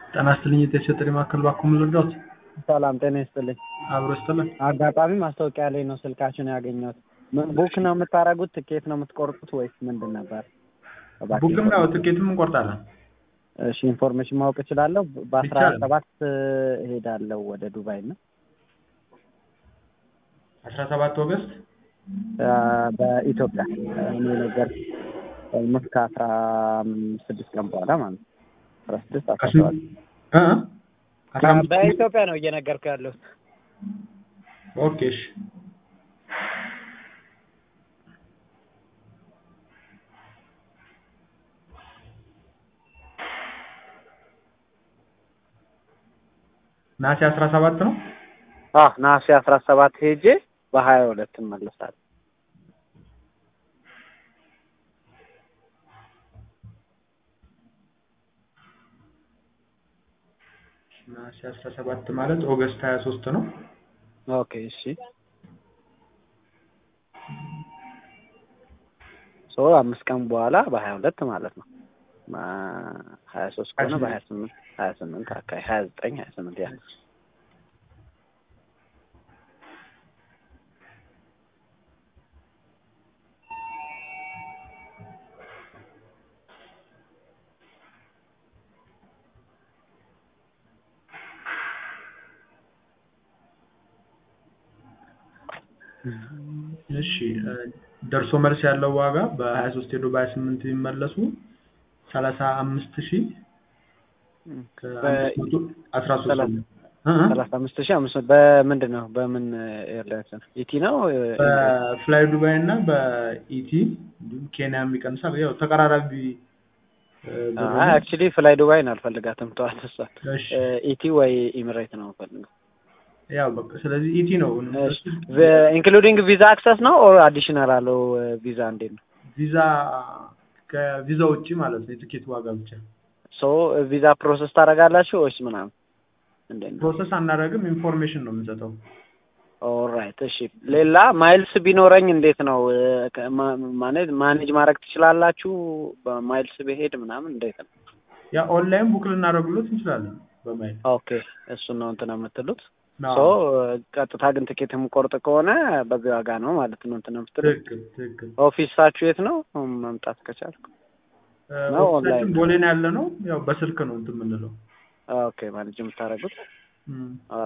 ጤና ይስጥልኝ የጤና ጥሪ ማዕከል ባክዎ ምን ልርዳዎት? ሰላም ጤና ይስጥልኝ። አብሮ ይስጥልን። አጋጣሚ ማስታወቂያ ላይ ነው ስልካችሁን ያገኘሁት። ምን ቡክ ነው የምታደርጉት? ትኬት ነው የምትቆርጡት ወይስ ምንድን ነበር? እባክህ ቡክም ነው ትኬትም እንቆርጣለን። እሺ ኢንፎርሜሽን ማወቅ እችላለሁ? በአስራ ይቻላል። ሰባት እሄዳለሁ ወደ ዱባይ እና አስራ ሰባት ኦገስት አ፣ በኢትዮጵያ እኔ ነገር ኦልሞስት ከአስራ ስድስት ቀን በኋላ ማለት ነው። አስራ ስድስት አስራ ከስንት ሰባት እ እ? አስራ አምስት በኢትዮጵያ ነው እየነገርኩ ያለሁት። ኦኬ እሺ ነሐሴ አስራ ሰባት ነው። አ ነሐሴ አስራ ሰባት ሄጄ በሀያ ሁለት እመለሳለሁ። ነሐሴ አስራ ሰባት ማለት ኦገስት ሀያ ሶስት ነው። ኦኬ እሺ ሶ አምስት ቀን በኋላ በሀያ ሁለት ማለት ነው። ሀያ ሶስት ከሆነ በሀያ ስምንት ሀያ ስምንት አካባቢ ሀያ ዘጠኝ ሀያ ስምንት ያ እሺ እ፣ ደርሶ መልስ ያለው ዋጋ በሀያ ሶስት ሄዶ በሀያ ስምንት የሚመለሱ ሰላሳ አምስት ሺህ ከአምስት መቶ አስራ ሶስት ሰላሳ- ነው። እ እ? ሰላሳ አምስት ሺህ አምስት መቶ በምንድን ነው በምን ኤርላይንስ ነው? ኢቲ ነው በፍላይ ዱባይ እና በኢቲ እንዲሁም ኬንያ የሚቀንሳል። ያው ተቀራራቢ እ፣ ብር ነው። አክቹሊ ፍላይ ዱባይን አልፈልጋትም ተዋት እሷን እሺ ኢቲ ወይ ኢሚሬት ነው የምፈልገው ያው በቃ ስለዚህ ኢቲ ነው። ኢንክሉዲንግ ቪዛ አክሰስ ነው ኦር አዲሽናል አለው ቪዛ እንዴት ነው ቪዛ ከቪዛ ውጪ ማለት ነው የትኬት ዋጋ ብቻ ሶ ቪዛ ፕሮሰስ ታደርጋላችሁ ወይስ ምናምን እንዴት ነው ፕሮሰስ አናደርግም። ኢንፎርሜሽን ነው የምንሰጠው። ኦልራይት እሺ ሌላ ማይልስ ቢኖረኝ እንዴት ነው እ፣ ከ- ማ- ማለት ማኔጅ ማድረግ ትችላላችሁ በማይልስ ብሄድ ምናምን እንዴት ነው ያ ኦንላይን ቡክ ልናደርግሎት እንችላለን በማይል ኦኬ እሱን ነው እንትን የምትሉት አዎ፣ ሶ ቀጥታ ግን ትኬት የምቆርጥ ከሆነ በዚህ ዋጋ ነው ማለት ነው እንትን የምትሉት ትክክል ትክክል። ኦፊሳችሁ የት ነው መምጣት ከቻልኩ እ፣ ነው ኦፊሳችን ኦንላይን? ቦሌ ነው ያለ ነው። ያው በስልክ ነው እንትን የምንለው። ኦኬ ማኔጅ የምታደርጉት እም።